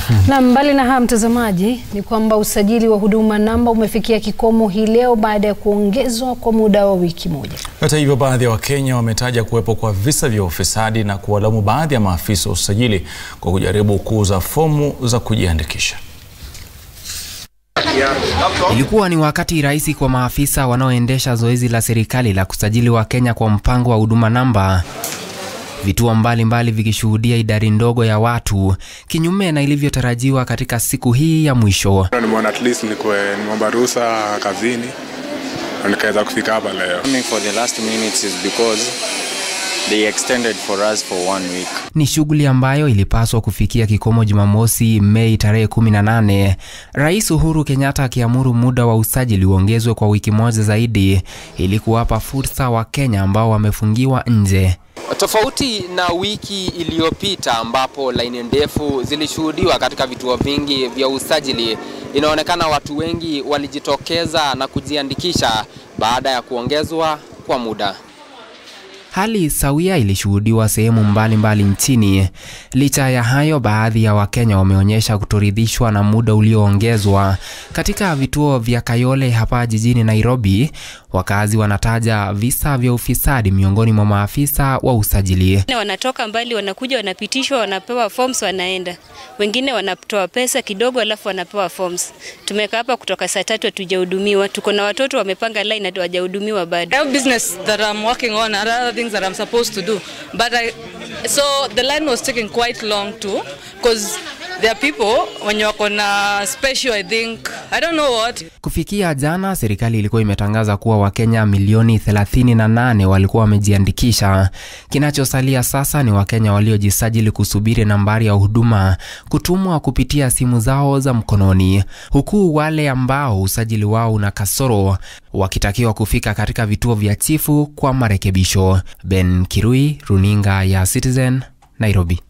Na mbali na haya mtazamaji, ni kwamba usajili wa huduma namba umefikia kikomo hii leo baada ya kuongezwa kwa muda wa wiki moja. Hata hivyo, baadhi ya Wakenya wametaja kuwepo kwa visa vya ufisadi na kuwalaumu baadhi ya maafisa wa usajili kwa kujaribu kuuza fomu za kujiandikisha. Ilikuwa ni wakati rahisi kwa maafisa wanaoendesha zoezi la serikali la kusajili Wakenya kwa mpango wa huduma namba, vituo mbalimbali vikishuhudia idadi ndogo ya watu, kinyume na ilivyotarajiwa katika siku hii ya mwisho. Nimeona at least nikuwe nimeomba ruhusa kazini na nikaweza kufika hapa leo. Coming for the last minutes is because they extended for us for one week. Ni shughuli ambayo ilipaswa kufikia kikomo Jumamosi, Mei tarehe 18, Rais Uhuru Kenyatta akiamuru muda wa usajili uongezwe kwa wiki moja zaidi ili kuwapa fursa Wakenya ambao wamefungiwa nje. Tofauti na wiki iliyopita ambapo laini ndefu zilishuhudiwa katika vituo vingi vya usajili, inaonekana watu wengi walijitokeza na kujiandikisha baada ya kuongezwa kwa muda. Hali sawia ilishuhudiwa sehemu mbalimbali nchini. Licha ya hayo, baadhi ya Wakenya wameonyesha kutoridhishwa na muda ulioongezwa. Katika vituo vya Kayole hapa jijini Nairobi, wakazi wanataja visa vya ufisadi miongoni mwa maafisa wa usajili. Wengine wanatoka mbali, wanakuja, wanapitishwa, wanapewa forms, wanaenda. Wengine wanatoa pesa kidogo, alafu wanapewa forms. Tumekaa hapa kutoka saa tatu hatujahudumiwa. Tuko na watoto wamepanga line, hawajahudumiwa bado. I have business that I'm working on and other things that I'm supposed to do. But I, so the line was taking quite long too, because there are people when wako na special, I think, I don't know what. Kufikia jana, serikali ilikuwa imetangaza kuwa Wakenya milioni 38 walikuwa wamejiandikisha. Kinachosalia sasa ni Wakenya waliojisajili kusubiri nambari ya huduma kutumwa kupitia simu zao za mkononi, huku wale ambao usajili wao una kasoro wakitakiwa kufika katika vituo vya chifu kwa marekebisho. Ben Kirui, runinga ya Citizen, Nairobi.